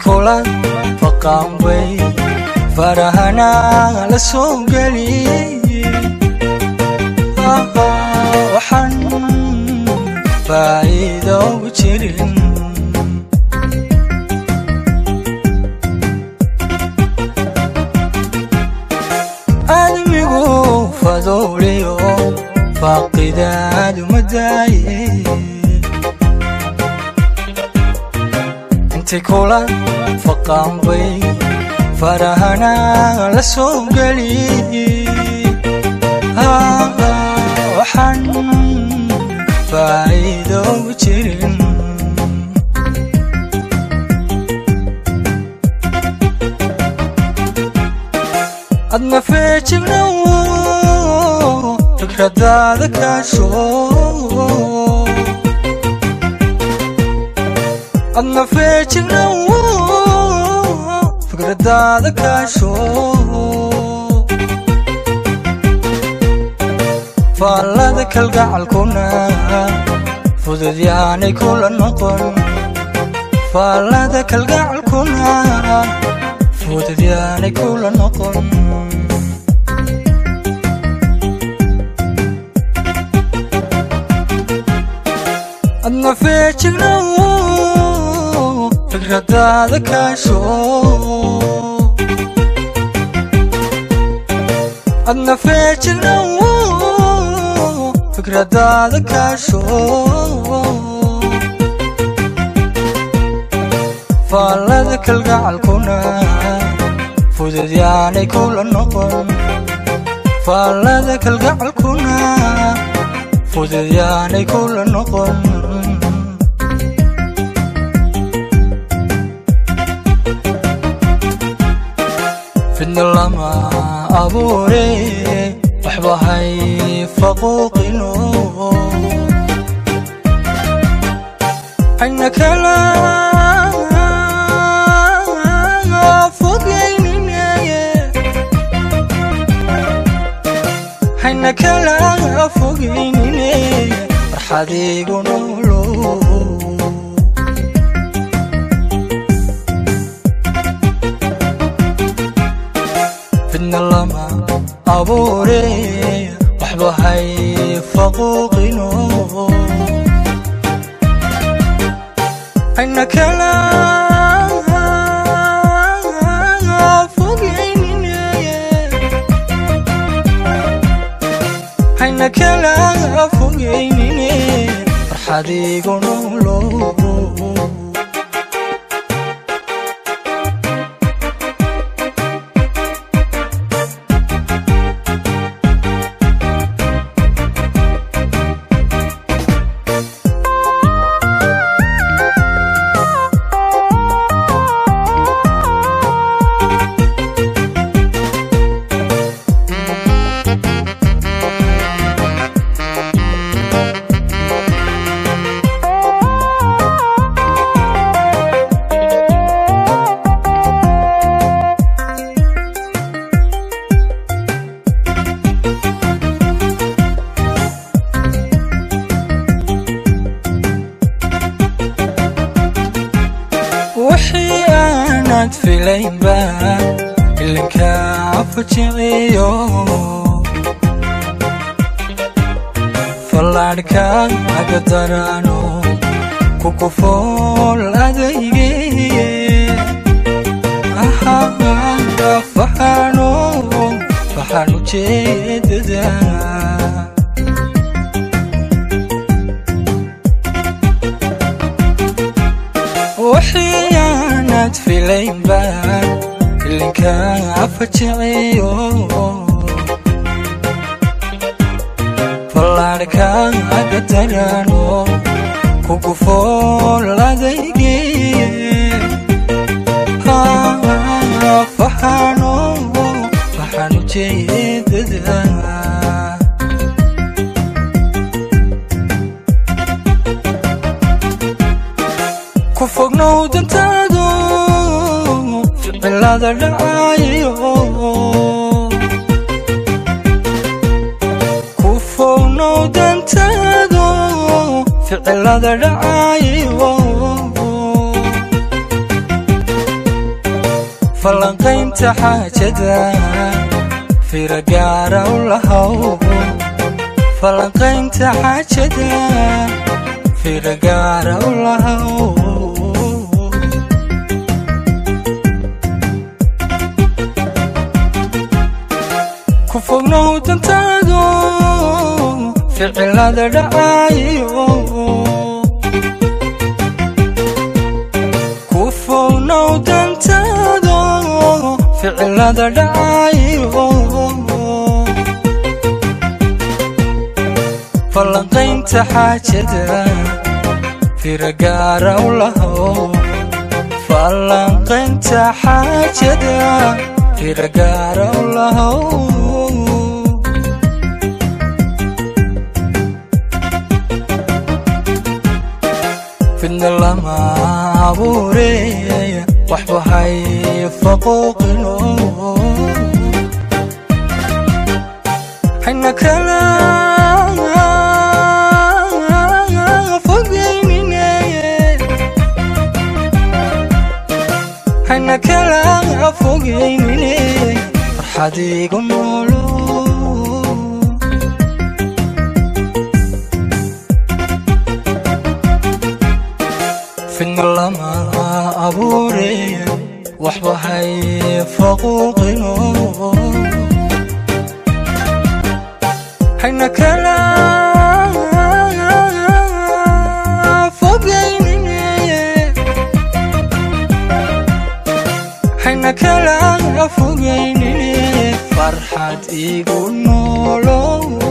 kula faqaan way farahana la soo geli waxaan faa'iido u jirin aadmigu fadooliyo faaqidaadu madaaye intay kula faqaan way farahana la soo geli waxaan faa'iido u jirin adna feejignow fikradaada kaasho adna feejignow fikradaada kaasho faallada kalgacalkuna fudud yaanay kula noqon faallada kalgacalkuna fudud yaanay kula noqon adna feejignow fikradaada kaasho adna feejignow fikradaada kaasho faallada kalgacalkuna fudud yaanay kula noqon faallada kalgacalkuna fudud yaanay kula noqon fidna lama abuure waxba hay faquuqino hayna kala fogeyninaye hayna kala fogeynine farxadiigu noolo fidna lama abuure waxba hay faquuqino hayna kala fogeyninaye hayna kala fogeynine farxadiigu noolo wixii aanad filaynba ilinkaa fujiciyo fallaadhka aga darano kukufool adayge faxano faxan ujeedada wixii aanad filaynba ilinkaa fajiciyo fallaadhka aga darano kugufool adayge faxano faxan ujeedada ku fognow dantaado ficilada dhacayo ku fognow dantaado ficilada dhacayo falanqaynta xaajada fira gaara u lahow falanqaynta xaajada fira gaara u lahow ku fognow dantaado ficilada dhacayo ku fognow dantaado ficilada dhacayo falanqaynta xaajada fira gaara u lahow falanqaynta xaajada fira gaara u lahow fidna lama abuure waxba hay faquuqino hayna kala fogeynine hayna kala fogeynine farxad igu noolo fidna lama abuure waxba hay faquuqino hayna kala fogeynine hayna kala fogeynine farxad igu noolow